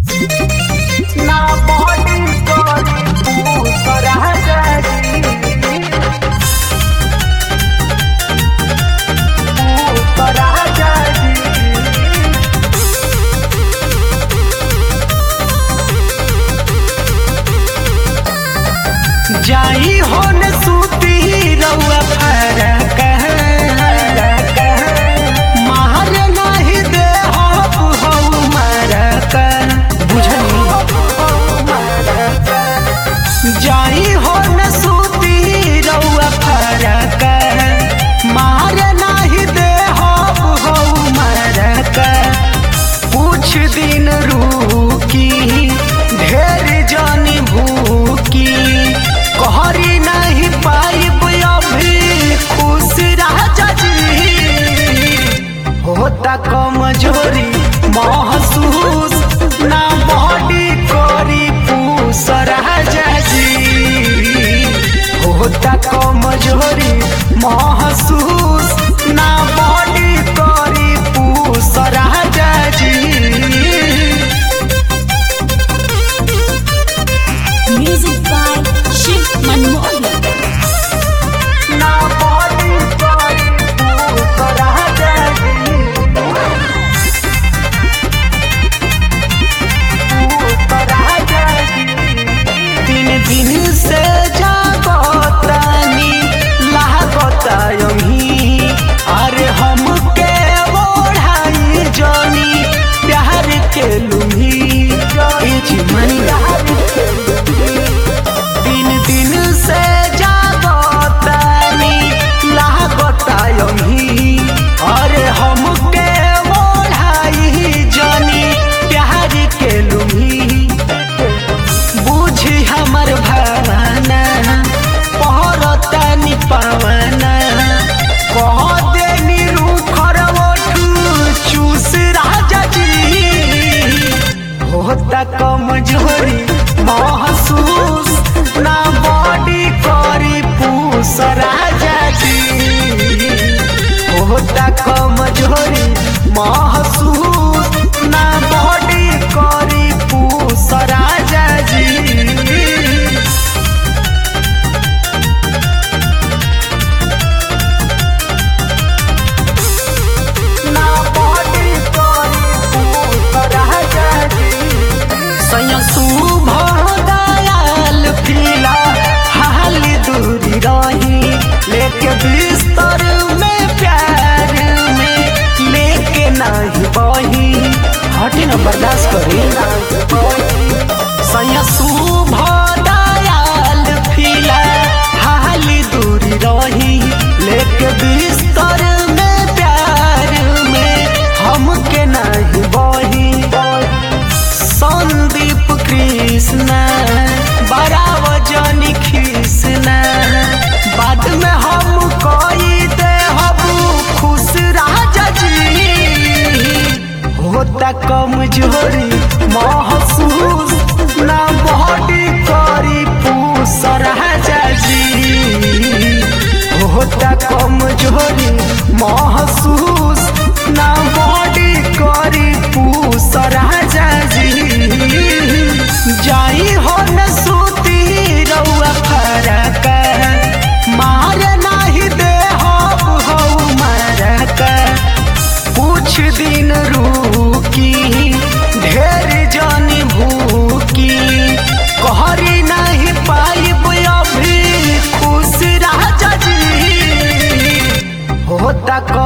ना बॉडी करी पूतर हजारी पूतर हजारी जाई होन सूती रउआ फरक मार नाही दे हो हऊ मरक बुझनी जाई होन सूती रउआ फरक मार नाही दे हो हऊ मरक कुछ दिन रुकी ढेर जानी भूकी कहरी नहीं पाइब अभी खुश राजा जी होता कमजोरी महसूस ना बॉडी करी पूस राजा जी होता कमजोरी महसूस ना बॉडी करी पूस राजा जी Music by Shiv Manmohan. ना बॉडी करी पूस राजा जी दिन दिन से जागतानी लागतायही अरे हमके ओढ़ाई जानी प्यार के लुही ए जीवनी दिन दिन से जागतानी लागतायही अरे हमके ओढ़ाई जानी प्यार के लुही बुझी हमर भावना पहरतानी पावना कह देनी रूखर ओठू चूस राजा जी होता कमजोरी महसूस ना बॉडी करी पूस राजा जी होता कमजोरी महसूस ना बॉडी करी पूस राजा जी ना बॉडी करी पूस राजा जी सैया शुभ दयाल पीला हाल दूरी रही लेके बिस्तर में प्यार में लेके नहीं बही हटी न बर्दाश्त करी सैया शुभ दयाल पीला हाल दूरी रही लेके बिस्तर में प्यार में हमके नहीं बही संदीप कृष्ण बड़ा वजनी कृष्ण बाद में हम कोई दे हबू खुश राजा जी होता कमजोरी महसूस ना बॉडी करी पूस राजा जी होता कमजोरी महसूस ना बॉडी करी पूस राजा जी जाई हो न सूती रउआ फरक मार नाही दे हो हऊ मरक कुछ दिन रुकी ढेर जानी भूकी कहरी नहीं पाइब अभी खुश राजा जी होता